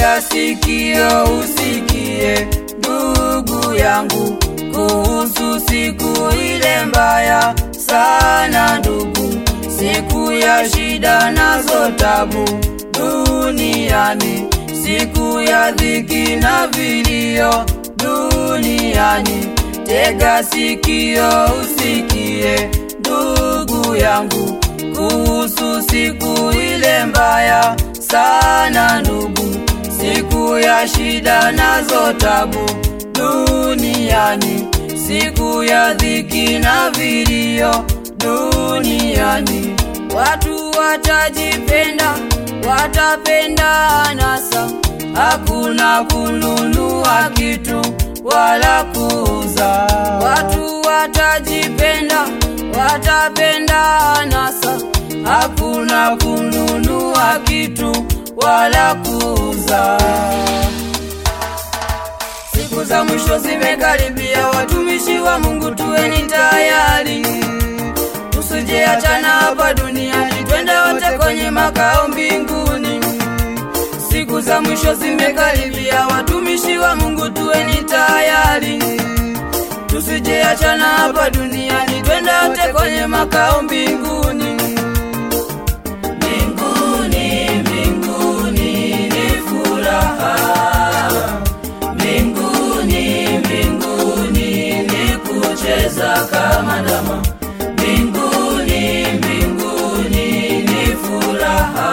tega sikio usikie, ndugu yangu, kuhusu siku ile mbaya sana ndugu, siku ya shida nazo tabu duniani, siku ya dhiki na vilio duniani. Tega sikio usikie, ndugu yangu, kuhusu siku ile mbaya sana ndugu, siku ya shida nazo tabu duniani, siku ya dhiki na vilio duniani. Watu watajipenda, watapenda anasa, hakuna kununua kitu wala kuuza. Watu watajipenda, watapenda anasa, hakuna kununua kitu wala kuuza. Siku za mwisho zimekaribia, watumishi wa Mungu, tuweni tayari, tusije achana hapa duniani, twende wote kwenye makao mbinguni. Siku za mwisho zimekaribia, watumishi wa Mungu, tuweni tayari, tusije achana hapa duniani, twende wote kwenye makao mbinguni. Mbinguni, mbinguni ni furaha mbinguni, mbinguni ni kucheza kama ndama. Mbinguni, mbinguni ni furaha.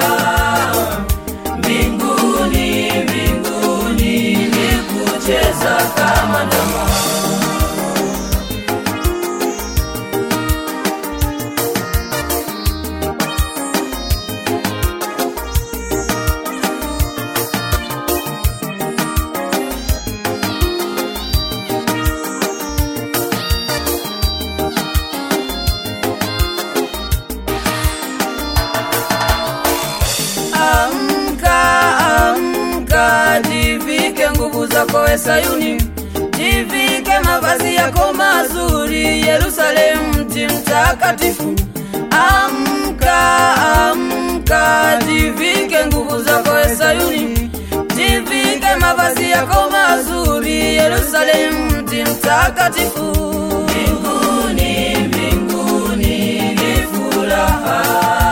Mbinguni, mbinguni ni kucheza kama ndama. Amka, amka, jivike nguvu zako we Sayuni, jivike mavazi yako mazuri, Yerusalemu mji mtakatifu. Amka, amka, jivike nguvu zako we Sayuni, jivike mavazi yako mazuri, Yerusalemu mji mtakatifu. Mbinguni, mbinguni ni furaha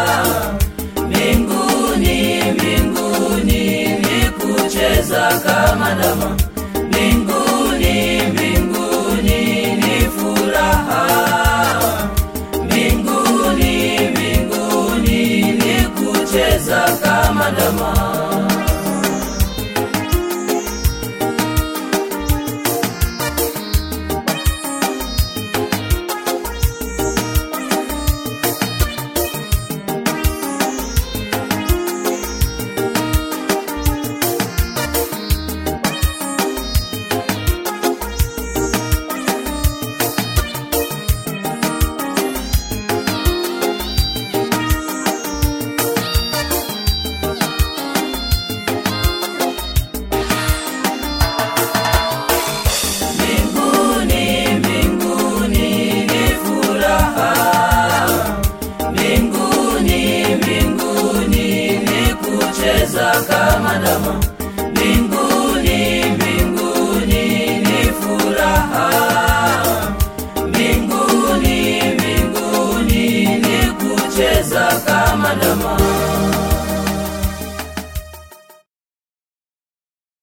mbinguni, mbinguni ni kucheza kama ndama. Mbinguni, mbinguni ni furaha. Mbinguni, mbinguni ni kucheza kama ndama. Mbinguni, mbinguni ni furaha. Mbinguni, mbinguni ni kucheza kama ndama.